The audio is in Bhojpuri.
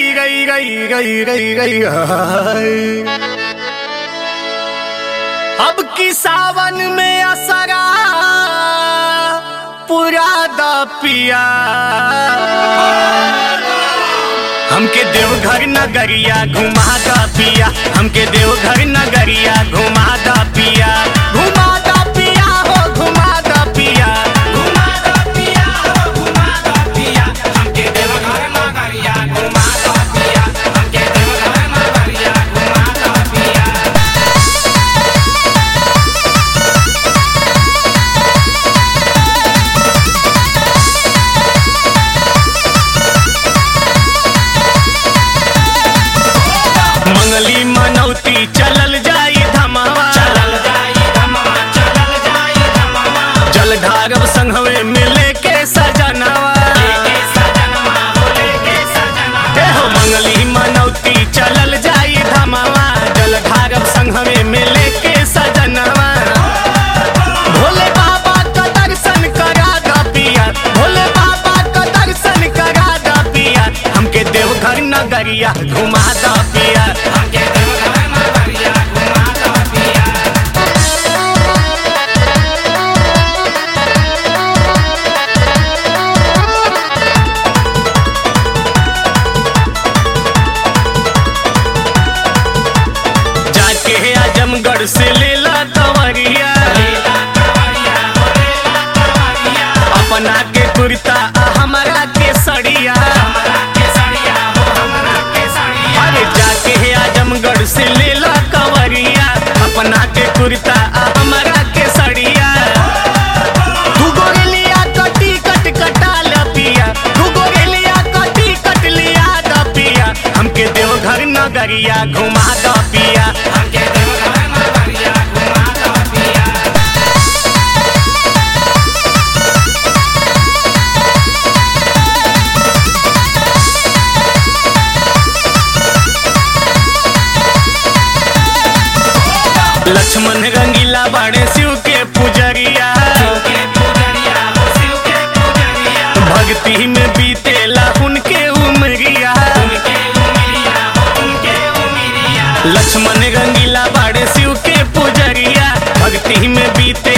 गई गई गई गई गई गई हाय। अब की सावन में असरा पूरा द पिया हमके देवघर नगरिया घुमा द पिया हमके देवघर नगरिया घुमा द पिया घुमा द पिया हो घुमा द पिया घुमा दो पिया हो घुमा दो पिया हमके देवघर नगरिया घुमा दो पिया हमके देवघर नगरिया घुमा दो पिया मंगली मनौती चलल जाई धमावा चलल जाई धमवा चलल जाई धमवा जल ढारव संघवे मिले के सजनावा लेके सजनवा हो लेके सजनवा ए हो मंगली मनौती चलल जाई धमावा जल ढारव संघवे मिले के सजनावा भोले बाबा का दर्शन करा द पिया भोले बाबा का दर्शन करा द पिया हमके देवघर नगरिया घुमा द पिया हमके देवघर नगरिया घुमा दो पिया जाके आजमगढ़ से लेला दवरिया लेला कवरिया हो लेला कवरिया अपना के कुर्ता आ हमारा के सड़िया हमरा के सड़िया हो हमरा के सड़िया अरे जाके आजमगढ़ से लेला कंवरिया अपना के कुर्ता आ हमारा के सड़िया तू गोरेलिया कटी कट कटा ल पिया तू गोरेलिया कटी कट लिया द पिया हमके देवघर नगरिया घुमा द पिया हमके देवघर नगरिया घुमा दो पिया लक्ष्मण रंगीला बाड़े शिव के पुजरिया शिव के पुजरिया हो शिव के पुजरिया भक्ति में बीतेला उनके उमरिया उनके उमिरिया हो उनके उमिरिया लक्ष्मण रंगीला बाड़े शिव के पुजरिया भक्ति में बीते